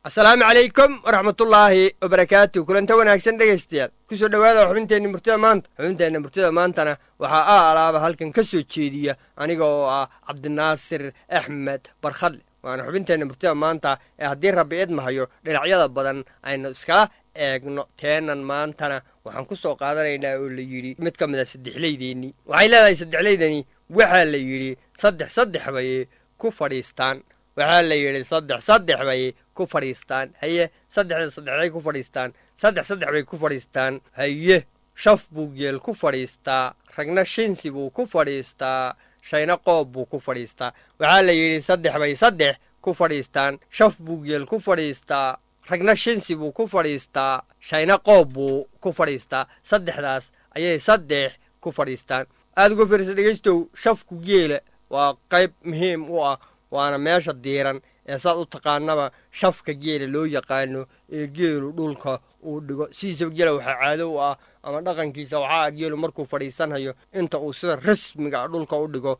asalaamu calaykum waraxmatullaahi wabarakaatu kulanta wanaagsan dhegaystayaal kusoo dhowaada xubinteenna murtida maanta xubinteenna murtida maantana waxaa a alaaba halkan ka soo jeediya aniga oo ah cabdinaasir axmed barkhadle waana xubinteenna murtida maanta ee haddii rabbi idmahayo dhinacyada badan aynu iskala eegno teenan maantana waxaan ku soo qaadanaynaa oo la yidhi mid ka mid a saddexleydeennii waxay leedahay saddexleydani waxaa la yidhi saddex saddex bay ku fadhiistaan waxaa la yidhi saddex saddex bay ku fadhiistaan haye saddexda saddexday ku fadhiistaan saddex saddex bay ku fadhiistaan haye shaf buu geel ku fadhiistaa ragna shinsi buu ku fadhiistaa shayna qoob buu ku fadhiistaa waxaa la yidhi saddex bay saddex ku fadhiistaan shaf buu geel ku fadhiistaa ragna shinsi buu ku fadhiistaa shayna qoob buu ku fadhiistaa saddexdaas ayay saddex ku fadhiistaan aada uga fiirsa dhegaystow shafku geela waa qayb muhiim u ah waana meesha diiran ee saad u taqaanaba shafka geela loo yaqaano ee geelu dhulka uu dhigo sidiisaba geela waxaa caado u ah ama dhaqankiisa waxaa ah geelu markuu fadhiisanhayo inta uu sida rasmiga dhulka u dhigo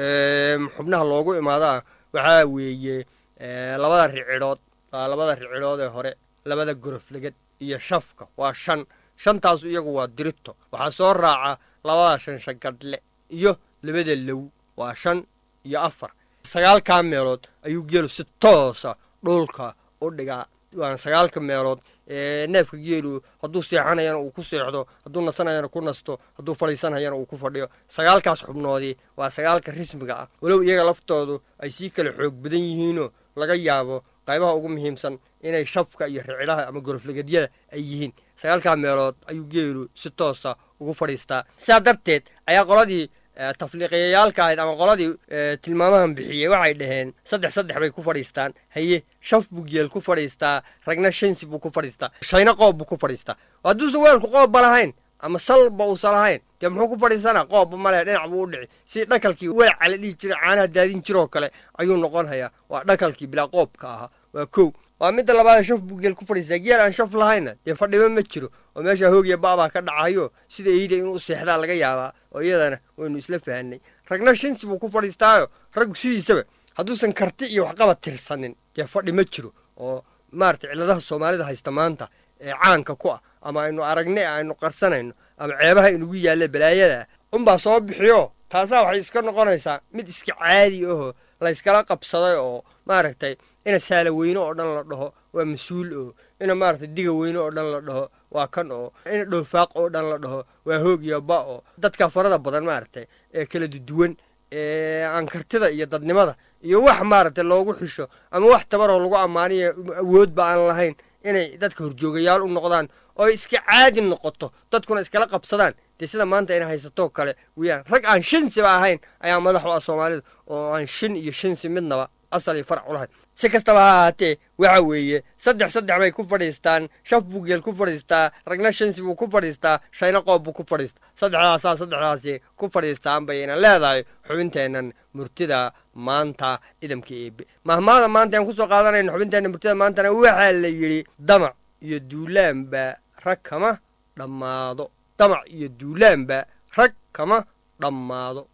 xubnaha loogu imaadaa waxaa weeye labada ricidhood labada ricidhood ee hore labada goroflegad iyo shafka waa shan shantaasu iyagu waa dirito waxaa soo raaca labada shanshagadhle iyo labada low waa shan iyo afar sagaalkaa meelood ayuu geelu si toosa dhulka u dhigaa waana sagaalka meelood ee neefka geelu hadduu seexanayana uu ku seexdo hadduu nasanayana ku nasto hadduu fadhiisanayana uu ku fadhiyo sagaalkaas xubnoodii waa sagaalka rismiga ah walow iyaga laftoodu ay sii kala xoog badan yihiinoo laga yaabo qaybaha ugu muhiimsan inay shafka iyo ricidaha ama goroflegadyada ay yihiin sagaalkaa meelood ayuu geelu si toosa ugu fadhiistaa sidaa darteed ayaa qoladii tafliiqiyayaalka ahayd ama qoladii tilmaamahan bixiyey waxay dhaheen saddex saddex bay ku fadhiistaan haye shaf buu geel ku fadhiistaa ragna shansi buu ku fadhiistaa shayna qoob buu ku fadhiistaa hadduusan weelku qoobba lahayn ama salba uusan lahayn dee muxuu ku fadhiisanaa qoobba malehe dhinac buu u dhici si dhakalkii welaca la dhihi jiray caanaha daadin jiroo kale ayuu noqon hayaa waa dhakalkii bilaa qoobka ahaa waa kow waa midda labaad shaf buu geel ku fadhiistaa geel aan shaf lahaynna dee fadhiba ma jiro oo meeshaa hoogiya ba'baa ka dhacayo sida eyda inuu seexdaa laga yaabaa oo iyadana waynu isla fahanay ragna shinsi buu ku fadhiistaayo raggu sidiisaba hadduusan karti iyo waxqabad tirsanin dee fadhi ma jiro oo maarata cilladaha soomaalida haysta maanta ee caanka ku ah ama aynu aragne aynu qarsanayno ama ceebaha inugu yaalla balaayada unbaa soo bixiyo taasaa waxay iska noqonaysaa mid iska caadi ahoo layskala qabsaday oo maaragtay ina saala weyne oo dhan la dhaho waa mas-uul oo ina maaragtay diga weyne oo dhan la dhaho waa kan oo ina dhoofaaq oo dhan la dhaho waa hoog iyo ba oo dadka farada badan maaragtay ee kala duduwan ee aan kartida iyo dadnimada iyo wax maaragtay loogu xisho ama wax tabaroo lagu ammaaniyo awoodba aan lahayn inay dadka horjoogayaal u noqdaan oo iska caadi noqoto dadkuna iskala qabsadaan dee sida maanta ina haysatoo kale weyaan rag aan shinsiba ahayn ayaa madax u ah soomaalida oo aan shin iyo shinsi midnaba asal iyo farac u lahayn si kastaba ha ahaatee waxa weeye saddex saddex bay ku fadhiistaan shaf buu geel ku fadhiistaa ragna shansi buu ku fadhiistaa shayna qoob buu ku fadhiistaa saddexdaasaa saddexdaasi ku fadhiistaan bayna leedahay xubinteennan murtida maanta idamka eebe mahmaada maanta aan kusoo qaadanayno xubinteenna murtida maantana waxaa la yidhi damac iyo duulaanba rag kama dhammaado damac iyo duulaanba rag kama dhammaado